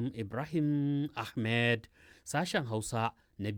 Ibrahim Ahmed, sashen Hausa na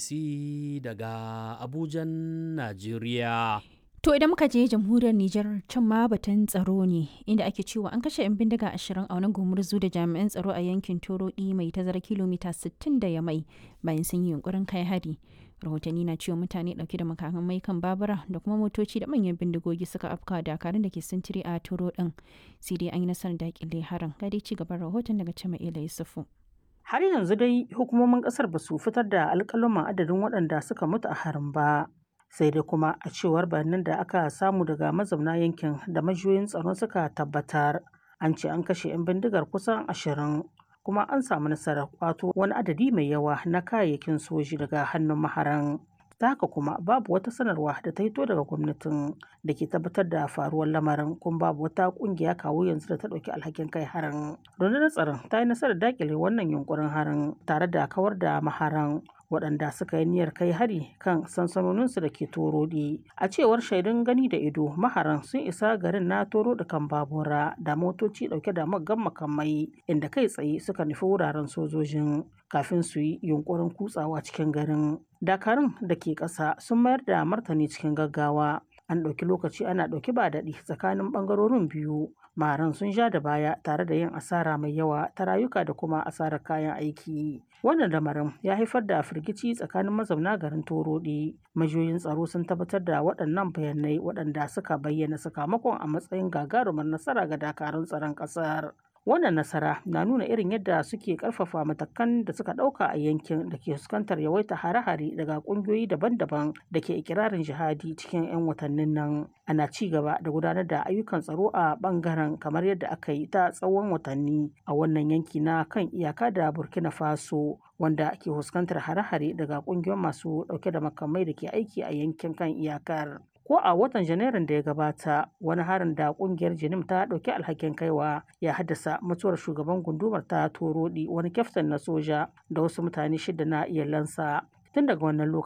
BBC daga Abujan, Najeriya. To idan muka je jamhuriyar Nijar can ma batun tsaro ne inda ake cewa an kashe 'yan bindiga ashirin a wani gumurzu da jami'an tsaro a yankin Torodi mai tazara kilomita 60 da Yamai bayan sun yi yunkurin kai hari. Rahotanni na cewa mutane dauke da makamai kan babura da kuma motoci da manyan bindigogi suka afka dakarun da ke sintiri a Toro din. Sai dai an yi nasarar dakile harin. Ga dai ci gaban rahoton daga Cima Ila Yusufu. Har yanzu dai hukumomin kasar ba su fitar da alƙaluman adadin waɗanda suka mutu a harin ba. sai dai kuma a cewar bayanan da aka samu daga mazauna yankin da majiyoyin tsaro suka tabbatar an ce an kashe 'yan bindigar kusan ashirin kuma an samu nasarar kwato wani adadi mai yawa na kayayyakin soji daga hannun maharan ta haka kuma babu wata sanarwa da ta hito daga gwamnatin da ke tabbatar da faruwar lamarin kuma babu wata kungiya kawo yanzu da ta ɗauki alhakin kai harin rundunar tsaron ta yi nasarar dakile wannan yunkurin harin tare da kawar da maharan waɗanda suka yi niyyar kai hari kan sansanoninsu da ke torodi a cewar shaidun gani da ido maharan sun isa garin na toro da kan babura da motoci ɗauke da maggan makamai inda kai tsaye suka nufi wuraren sojojin kafin su yi yunkurin kutsawa cikin garin dakarun da ke ƙasa sun mayar da martani cikin gaggawa an ɗauki lokaci ana ɗauki ba daɗi tsakanin ɓangarorin biyu maharan sun ja da baya tare da yin asara mai yawa ta rayuka da kuma asarar kayan aiki wannan lamarin ya haifar da firgici tsakanin mazauna garin torodi majiyoyin tsaro sun tabbatar da waɗannan bayanai waɗanda suka bayyana sakamakon a matsayin gagarumar nasara ga dakarun tsaron ƙasar wannan nasara na nuna irin yadda suke karfafa matakan da suka dauka a yankin da ke fuskantar yawaita hare-hare daga kungiyoyi daban-daban da ke ikirarin jihadi cikin 'yan watannin nan ana ci gaba da gudanar da ayyukan tsaro a bangaren kamar yadda aka yi ta tsawon watanni a wannan yanki na kan iyaka da burkina faso wanda ke fuskantar hare-hare daga kungiyoyin masu dauke da makamai da ke aiki a yankin kan iyakar ko a watan janairun da ya gabata wani harin da kungiyar jinim ta dauki alhakin kaiwa ya haddasa mutuwar shugaban gundumar ta torodi wani kyaftin na soja da wasu mutane shida na iyalansa tun daga wannan lokacin